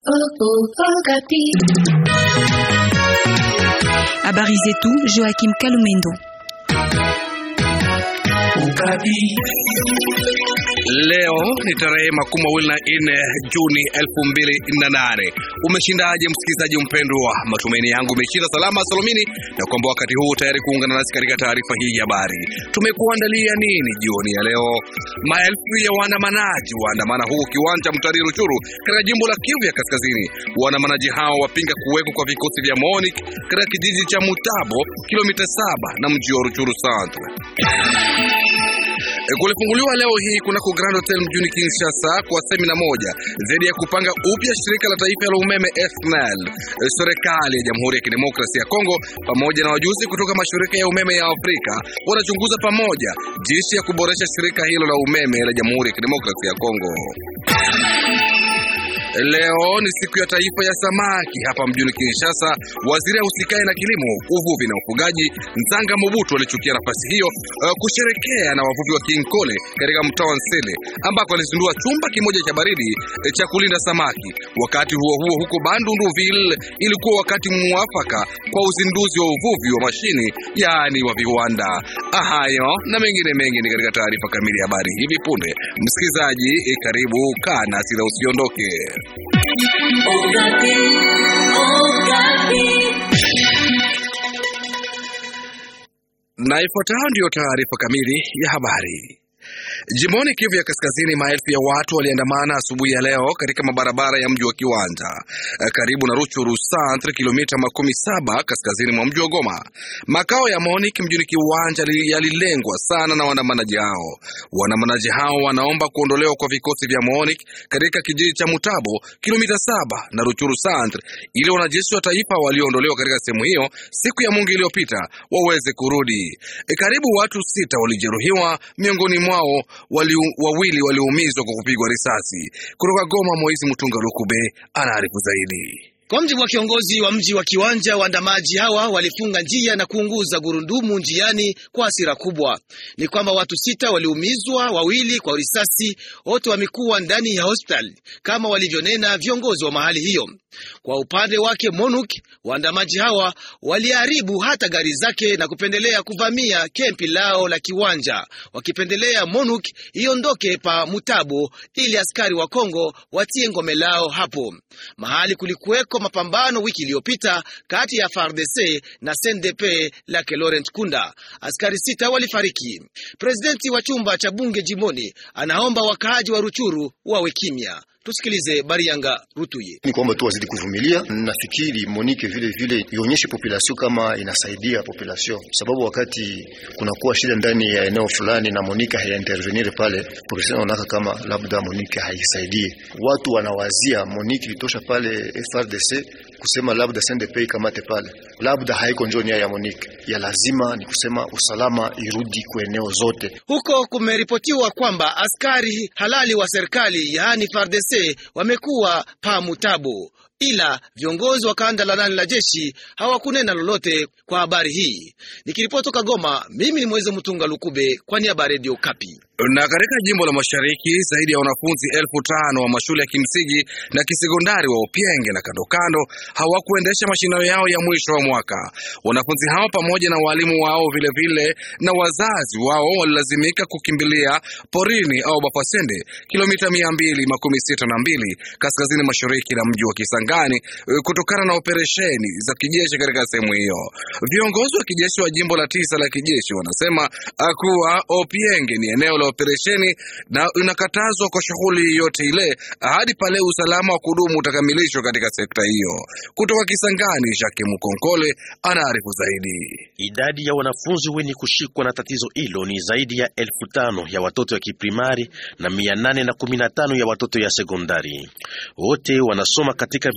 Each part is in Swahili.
Habari zetu Joachim Kalumendo. Leo ni tarehe makumi mawili na nne Juni elfu mbili na nane. Umeshindaje msikilizaji mpendwa? Matumaini yangu umeshinda salama salomini, na kwamba wakati huu tayari kuungana nasi katika taarifa hii ya habari. Tumekuandalia nini jioni ya leo? Maelfu ya waandamanaji waandamana huu kiwanja Mtari Ruchuru katika jimbo la Kivu ya Kaskazini. Waandamanaji hao wapinga kuwekwa kwa vikosi vya MONUC katika kijiji cha Mutabo, kilomita saba na mji wa Ruchuru Centre. Kulifunguliwa leo hii kunako Grand Hotel mjini Kinshasa kwa semina moja zaidi ya kupanga upya shirika la taifa la umeme SNEL. Serikali ya Jamhuri ya Kidemokrasia ya Kongo pamoja na wajuzi kutoka mashirika ya umeme ya Afrika wanachunguza pamoja jinsi ya kuboresha shirika hilo la umeme la Jamhuri ya Kidemokrasia ya Kongo. Leo ni siku ya taifa ya samaki hapa mjini Kinshasa. Waziri ahusikaye na kilimo, uvuvi na ufugaji Nzanga Mobutu alichukia nafasi hiyo uh, kusherekea na wavuvi wa Kinkole katika mtaa wa Nsele ambako alizindua chumba kimoja cha baridi eh, cha kulinda samaki. Wakati huo huo, huko Bandunduville ilikuwa wakati mwafaka kwa uzinduzi wa uvuvi wa mashini, yaani wa viwanda. Hayo na mengine mengi ni katika taarifa kamili ya habari hivi punde. Msikilizaji, eh, karibu, kaa nasi na usiondoke. Na ifuatayo ndiyo taarifa kamili ya habari. Jimboni Kivu ya Kaskazini, maelfu ya watu waliandamana asubuhi ya leo katika mabarabara ya mji wa Kiwanja karibu na Ruchuru Centre, kilomita makumi saba kaskazini mwa mji wa Goma. Makao ya MONUC mjini Kiwanja yalilengwa sana na waandamanaji hao. Waandamanaji hao wanaomba kuondolewa kwa vikosi vya MONUC katika kijiji cha Mutabo, kilomita saba na Ruchuru Centre, ili wanajeshi wa taifa walioondolewa katika sehemu hiyo siku ya Mungu iliyopita waweze kurudi. E, karibu watu sita walijeruhiwa, miongoni mwao wali, wawili waliumizwa kwa kupigwa risasi. Kutoka Goma, Moizi Mtunga Lukube anaarifu zaidi. Kwa mjibu wa kiongozi wa mji wa Kiwanja, waandamaji hawa walifunga njia na kuunguza gurudumu njiani kwa hasira kubwa. Ni kwamba watu sita waliumizwa, wawili kwa risasi, wote wamekuwa ndani ya hospitali kama walivyonena viongozi wa mahali hiyo. Kwa upande wake MONUC, waandamaji hawa waliharibu hata gari zake na kupendelea kuvamia kempi lao la Kiwanja, wakipendelea MONUC iondoke pa Mutabo ili askari wa Kongo watie ngome lao hapo mahali kulikuweko mapambano wiki iliyopita kati ya FARDC na CNDP lake Laurent Kunda. Askari sita walifariki. Presidenti wa chumba cha bunge jimboni anaomba wakaaji wa Ruchuru wawe kimya. Tusikilize Barianga Rutuye. Ni kwamba tu wazidi kuvumilia. Nafikiri Monique vile vile ionyeshe population kama inasaidia population, sababu wakati kunakuwa shida ndani ya eneo fulani na Monique haiintervenir pale, population wanaona kama labda Monique haisaidie. Watu wanawazia Monique ilitosha pale FRDC kusema labda CNDP ikamate pale, labda haiko njo nia ya Monique. Ya lazima ni kusema usalama irudi kwa eneo zote. Huko kumeripotiwa kwamba askari halali wa serikali yaani FARDC wamekuwa pa Mutabo, ila viongozi wa kanda la nane la jeshi hawakunena lolote kwa habari hii. Nikiripoti toka Goma, mimi ni Mweze Mtunga Lukube kwa niaba ya Radio Kapi. Na katika jimbo la Mashariki, zaidi ya wanafunzi elfu tano wa mashule ya kimsingi na kisekondari wa Upienge na kando kando hawakuendesha mashindano yao ya mwisho wa mwaka. Wanafunzi hao pamoja na walimu wao vilevile vile, na wazazi wao walilazimika kukimbilia porini au Bafasende, kilomita mia mbili makumi sita na mbili kaskazini mashariki na mji wa Kisangani kutokana na operesheni za kijeshi katika sehemu hiyo. Viongozi wa kijeshi wa jimbo la tisa la kijeshi wanasema kuwa Opienge ni eneo la operesheni na inakatazwa kwa shughuli yote ile hadi pale usalama wa kudumu utakamilishwa katika sekta hiyo. Kutoka Kisangani, Jacques Mukonkole anaarifu zaidi. Idadi ya wanafunzi wenye kushikwa na tatizo hilo ni zaidi ya elfu tano ya watoto ya kiprimari na mia nane na kumi na tano ya watoto ya sekondari. Wote wanasoma katika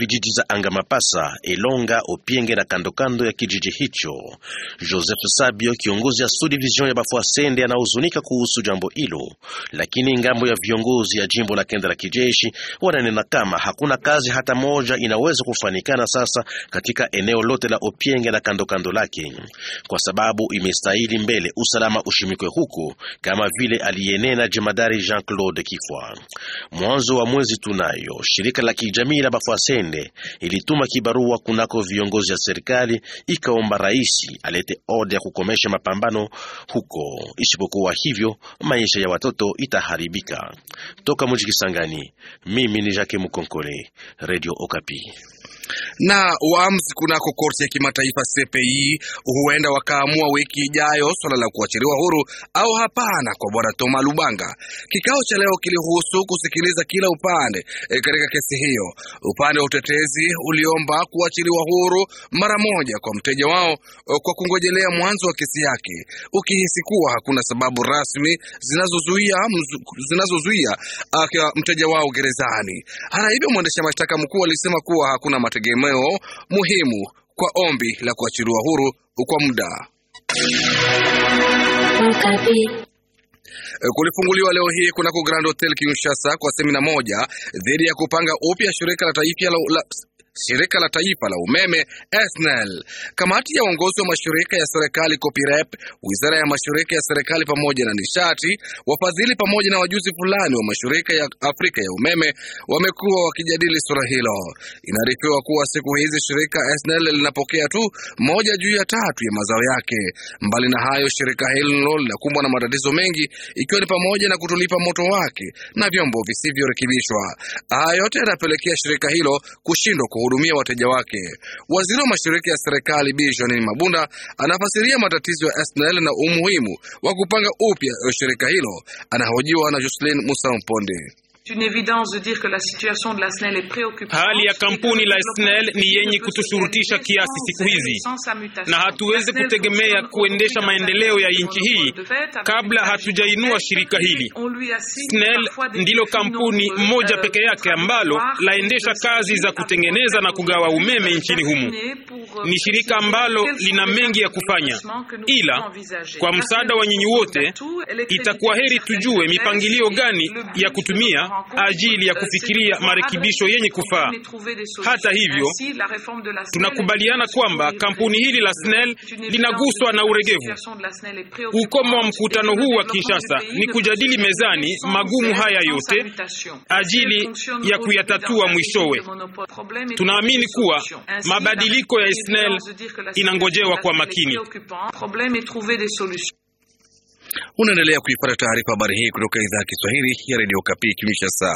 vijiji za Angamapasa, Elonga, Opienge na kandokando ya kijiji hicho. Joseph Sabio, kiongozi ya subdivision ya Bafuasende, anahuzunika kuhusu jambo hilo, lakini ngambo ya viongozi ya jimbo la kenda la kijeshi wananena kama hakuna kazi hata moja inaweza kufanikana sasa katika eneo lote la Opienge na kandokando lake, kwa sababu imestahili mbele usalama ushimikwe huko, kama vile aliyenena jemadari Jean-Claude Kifwa. Mwanzo wa mwezi tunayo shirika la kijamii la Bafuasende ilituma kibarua kunako viongozi ya serikali ikaomba rais alete oda ya kukomesha mapambano huko, isipokuwa hivyo maisha ya watoto itaharibika. Toka mji Kisangani, mimi ni Jacques Mukonkole, Radio Okapi na waamuzi kunako korti ya kimataifa CPI huenda wakaamua wiki ijayo swala la kuachiliwa huru au hapana kwa bwana Toma Lubanga. Kikao cha leo kilihusu kusikiliza kila upande e, katika kesi hiyo. Upande wa utetezi uliomba kuachiliwa huru mara moja kwa mteja wao o, kwa kungojelea mwanzo wa kesi yake, ukihisi kuwa hakuna sababu rasmi zinazozuia zinazozuia mteja wao gerezani. Hata hivyo, mwendesha mashtaka mkuu alisema kuwa hakuna mategemeo muhimu kwa ombi la kuachiliwa huru kwa muda. Kulifunguliwa leo hii kunako Grand Hotel Kinshasa kwa semina moja dhidi ya kupanga upya shirika la taifa la, la shirika la taifa la umeme SNEL. Kamati ya uongozi wa mashirika ya serikali COPIREP, wizara ya mashirika ya serikali pamoja na nishati, wafadhili pamoja na wajuzi fulani wa mashirika ya Afrika ya umeme wamekuwa wakijadili suala hilo. Inaarifiwa kuwa siku hizi shirika SNEL linapokea tu moja juu ya tatu ya mazao yake. Mbali na hayo, shirika hilo linakumbwa na matatizo mengi, ikiwa ni pamoja na kutolipa moto wake na vyombo visivyorekebishwa. Haya yote yanapelekea shirika hilo kushindwa kuhudumia wateja wake. Waziri wa mashirika ya serikali Bi Jeanine Mabunda anafasiria matatizo ya SNEL na umuhimu wa kupanga upya shirika hilo. Anahojiwa na Jocelyn Musa Mponde. Hali ya kampuni la SNEL ni yenye kutushurutisha kiasi siku hizi, na hatuwezi kutegemea kuendesha maendeleo ya nchi hii kabla hatujainua shirika hili. SNEL ndilo kampuni moja peke yake ambalo laendesha kazi za kutengeneza na kugawa umeme nchini humu. Ni shirika ambalo lina mengi ya kufanya, ila kwa msaada wa nyinyi wote, itakuwa heri tujue mipangilio gani ya kutumia ajili ya kufikiria marekebisho yenye kufaa. Hata hivyo, tunakubaliana kwamba kampuni hili la SNEL linaguswa na uregevu. Ukomo wa mkutano huu wa Kinshasa ni kujadili mezani magumu haya yote ajili ya kuyatatua mwishowe. Tunaamini kuwa mabadiliko ya SNEL inangojewa kwa makini. Unaendelea kuipata taarifa habari hii kutoka idhaa ya Kiswahili ya redio Kapi Kinshasa.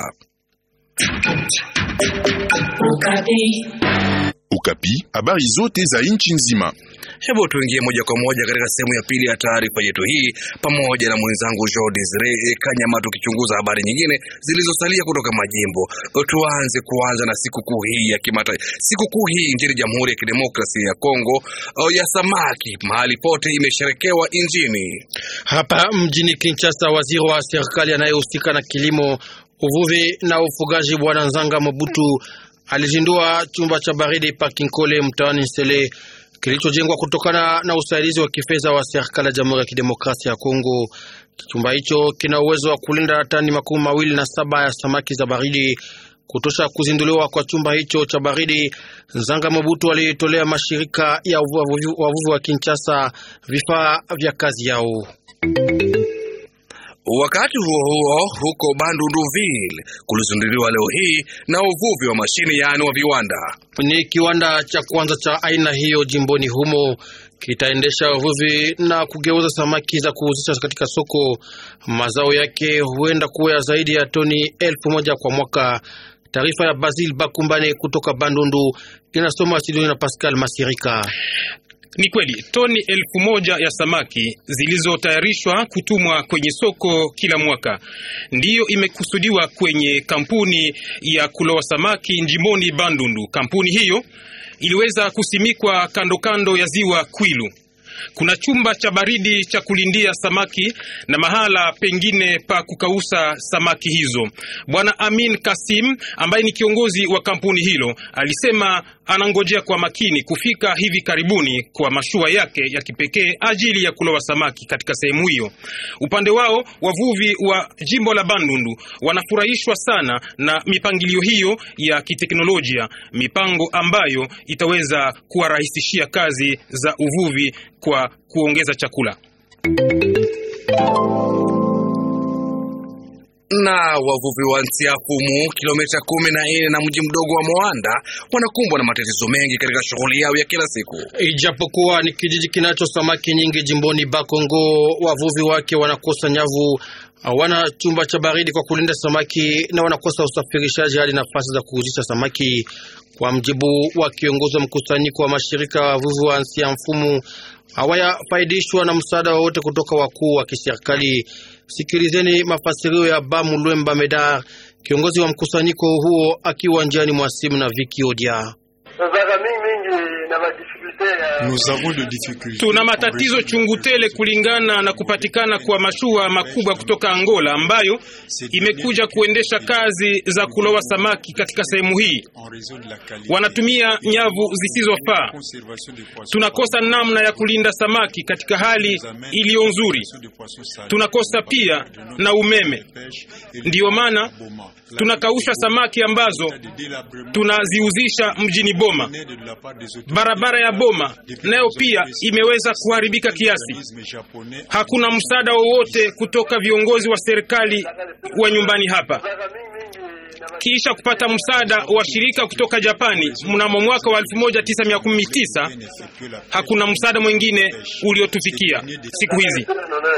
Ukapi, habari zote za nchi nzima. Hebu tuingie moja kwa moja katika sehemu ya pili ya taarifa yetu hii pamoja na mwenzangu Jean Desire Kanyama, tukichunguza habari nyingine zilizosalia kutoka majimbo. Tuanze kuanza na sikukuu hii ya kimataifa, sikukuu hii nchini Jamhuri ya Kidemokrasia ya Kongo ya samaki, mahali pote imesherekewa nchini. Hapa mjini Kinshasa, waziri wa serikali anayehusika na kilimo, uvuvi na ufugaji, Bwana Nzanga Mobutu alizindua chumba cha baridi Pakinkole mtaani Nsele kilichojengwa kutokana na usaidizi wa kifedha wa serikali ya Jamhuri ya Kidemokrasia ya Kongo. Chumba hicho kina uwezo wa kulinda tani makumi mawili na saba ya samaki za baridi. Kutosha kuzinduliwa kwa chumba hicho cha baridi, Nzanga Mobutu alitolea mashirika ya wavuvi wa Kinshasa vifaa vya kazi yao. Wakati huo huo, huko Bandunduville kulizinduliwa leo hii na uvuvi wa mashini, yaani wa viwanda. Ni kiwanda cha kwanza cha aina hiyo jimboni humo, kitaendesha uvuvi na kugeuza samaki za kuuzisha katika soko. Mazao yake huenda kuwa ya zaidi ya toni elfu moja kwa mwaka. Taarifa ya Basil Bakumbane kutoka Bandundu inasoma studioni na Pascal Masirika. Ni kweli toni elfu moja ya samaki zilizotayarishwa kutumwa kwenye soko kila mwaka ndiyo imekusudiwa kwenye kampuni ya kuloa samaki njimoni Bandundu. Kampuni hiyo iliweza kusimikwa kando kando ya ziwa Kwilu. kuna chumba cha baridi cha kulindia samaki na mahala pengine pa kukausa samaki hizo. Bwana Amin Kasim ambaye ni kiongozi wa kampuni hilo alisema anangojea kwa makini kufika hivi karibuni kwa mashua yake ya kipekee ajili ya kulowa samaki katika sehemu hiyo. Upande wao wavuvi wa jimbo la Bandundu wanafurahishwa sana na mipangilio hiyo ya kiteknolojia, mipango ambayo itaweza kuwarahisishia kazi za uvuvi kwa kuongeza chakula. na wavuvi wa Nsiafumu kilomita kumi na nne na mji mdogo wa Moanda wanakumbwa na matatizo mengi katika shughuli yao ya kila siku. Ijapokuwa ni kijiji kinacho samaki nyingi jimboni Bakongo, wavuvi wake wanakosa nyavu, hawana chumba cha baridi kwa kulinda samaki na wanakosa usafirishaji hadi nafasi za kuuzisha samaki. Kwa mjibu wa kiongozi wa mkusanyiko wa mashirika ya wavuvi wa Nsiafumu, hawayafaidishwa na msaada wowote kutoka wakuu wa kiserikali. Sikilizeni mafasirio ya Bamu Lwemba Medar, kiongozi wa mkusanyiko huo, akiwa njiani mwa simu na Viki Odia. Tuna matatizo chungu tele kulingana na kupatikana kwa mashua makubwa kutoka Angola ambayo imekuja kuendesha kazi za kulowa samaki katika sehemu hii. Wanatumia nyavu zisizofaa. Tunakosa namna ya kulinda samaki katika hali iliyo nzuri. Tunakosa pia na umeme, ndiyo maana tunakausha samaki ambazo tunaziuzisha mjini Boma. Barabara ya Boma nayo pia imeweza kuharibika kiasi. Hakuna msaada wowote kutoka viongozi wa serikali wa nyumbani hapa. Kisha kupata msaada wa shirika kutoka Japani mnamo mwaka wa 1919 hakuna msaada mwingine uliotufikia siku hizi.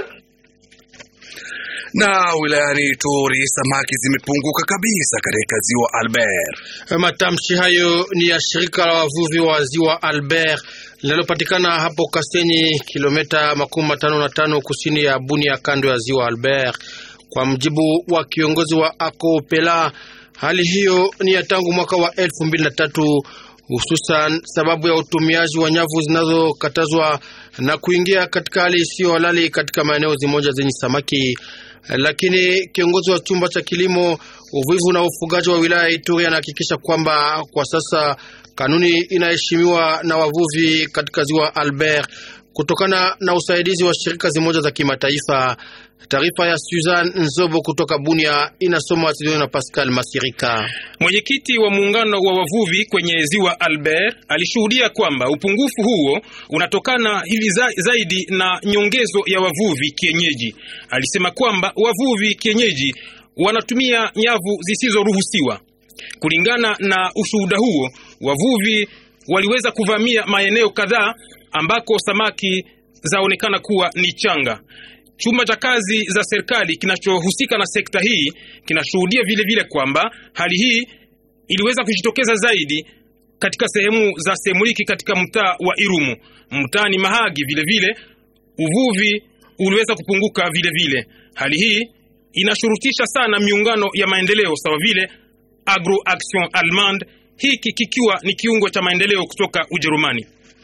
Na wilayani Ituri samaki zimepunguka kabisa katika ziwa Albert. Matamshi hayo ni ya shirika la wavuvi wa ziwa Albert linalopatikana hapo Kasenyi, kilomita makumi matano na tano kusini ya Bunia, kando ya ziwa Albert. Kwa mjibu wa kiongozi wa Akopela, hali hiyo ni ya tangu mwaka wa elfu mbili na tatu hususan sababu ya utumiaji wa nyavu zinazokatazwa na kuingia katika hali isiyo halali katika maeneo zimoja zenye samaki. Lakini kiongozi wa chumba cha kilimo, uvuvi na ufugaji wa wilaya ya Ituri anahakikisha kwamba kwa sasa kanuni inaheshimiwa na wavuvi katika ziwa Albert kutokana na usaidizi wa shirika zimoja za kimataifa. Taarifa ya Suzan Nzobo kutoka Bunia inasoma studioni na Pascal Masirika. Mwenyekiti wa muungano wa wavuvi kwenye ziwa Albert alishuhudia kwamba upungufu huo unatokana hivi za, zaidi na nyongezo ya wavuvi kienyeji. Alisema kwamba wavuvi kienyeji wanatumia nyavu zisizoruhusiwa. Kulingana na ushuhuda huo, wavuvi waliweza kuvamia maeneo kadhaa ambako samaki zaonekana kuwa ni changa. Chumba cha kazi za serikali kinachohusika na sekta hii kinashuhudia vile vile kwamba hali hii iliweza kujitokeza zaidi katika sehemu za Semuliki katika mtaa wa Irumu, mtaani Mahagi. Vile vile uvuvi uliweza kupunguka vile vile. Hali hii inashurutisha sana miungano ya maendeleo sawa vile Agro Action Allemande, hiki kikiwa ni kiungo cha maendeleo kutoka Ujerumani.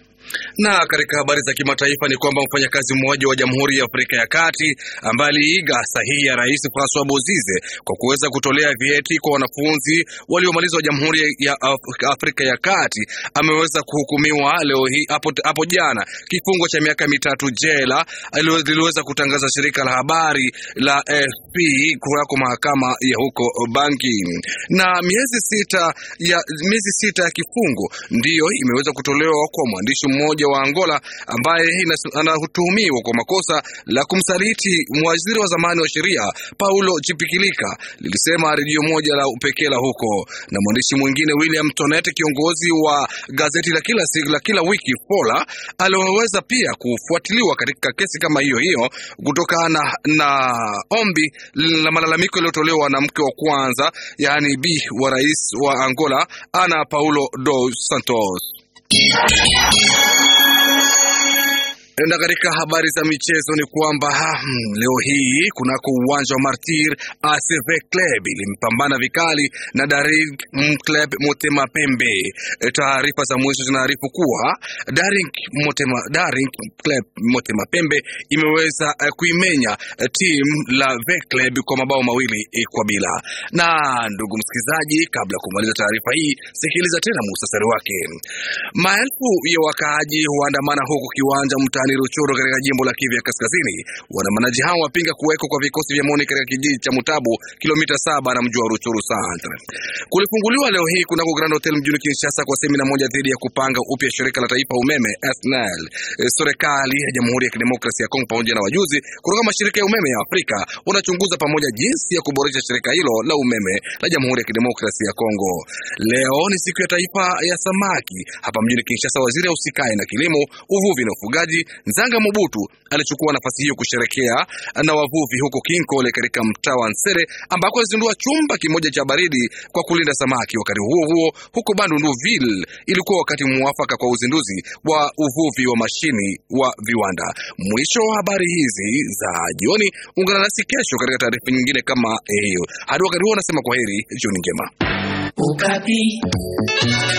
Na katika habari za kimataifa ni kwamba mfanyakazi mmoja wa Jamhuri ya Afrika ya Kati ambaye aliiga sahihi ya Rais Francois Bozize kwa kuweza kutolea vyeti kwa wanafunzi waliomaliza wa Jamhuri ya Afrika ya Kati ameweza kuhukumiwa leo hii hapo, hapo jana kifungo cha miaka mitatu jela, liliweza kutangaza shirika la habari la AFP kunako mahakama ya huko Bangi. Na miezi sita ya miezi sita ya kifungo ndiyo imeweza kutolewa kwa mwandishi mmoja wa Angola ambaye anatuhumiwa kwa makosa la kumsaliti waziri wa zamani wa sheria Paulo Chipikilika, lilisema redio moja la upekee la huko. Na mwandishi mwingine William Tonet, kiongozi wa gazeti la kila siku la kila wiki Fola, aliweza pia kufuatiliwa katika kesi kama hiyo hiyo kutokana na, na ombi la malalamiko yaliyotolewa na mke wa kwanza, yaani bi wa rais wa Angola Ana Paulo dos Santos. Na katika habari za michezo ni kwamba hmm, leo hii kunako uwanja wa Martir ACV Club ilimpambana vikali na Daring Club Motema Pembe. Taarifa za mwisho zinaarifu kuwa Daring Motema, Daring Club Motema Pembe imeweza uh, kuimenya uh, timu la V Club kwa mabao mawili uh, kwa bila. Na ndugu msikilizaji, kabla ya kumaliza taarifa hii, sikiliza tena muhtasari wake. Maelfu ya wakaaji huandamana huku kiwanja mtaani Ruchuru katika jimbo la Kivu ya Kaskazini. Waandamanaji hao wapinga kuwekwa kwa vikosi vya MONUC katika kijiji cha Mutabu, kilomita saba na mji wa Ruchuru Centre. Kulifunguliwa leo hii kunako Grand Hotel mjini Kinshasa kwa semina moja dhidi ya kupanga upya shirika la taifa umeme SNEL. Serikali ya Jamhuri ya Kidemokrasia ya Kongo pamoja na wajuzi kutoka mashirika ya umeme ya Afrika wanachunguza pamoja jinsi ya kuboresha shirika hilo la umeme la Jamhuri ya Kidemokrasia ya Kongo. Leo ni siku ya taifa ya samaki hapa mjini Kinshasa. Waziri ausikae na kilimo, uvuvi na ufugaji Nzanga Mobutu alichukua nafasi hiyo kusherekea na wavuvi huko Kinkole katika mtaa wa Nsere ambako alizindua chumba kimoja cha baridi kwa kulinda samaki. Wakati huo huo, huko Bandunduville ilikuwa wakati muafaka kwa uzinduzi wa uvuvi wa mashini wa viwanda. Mwisho wa habari hizi za jioni, ungana nasi kesho katika taarifa nyingine kama hiyo. Hadi wakati huo, nasema kwa heri, jioni njema. Ukapi.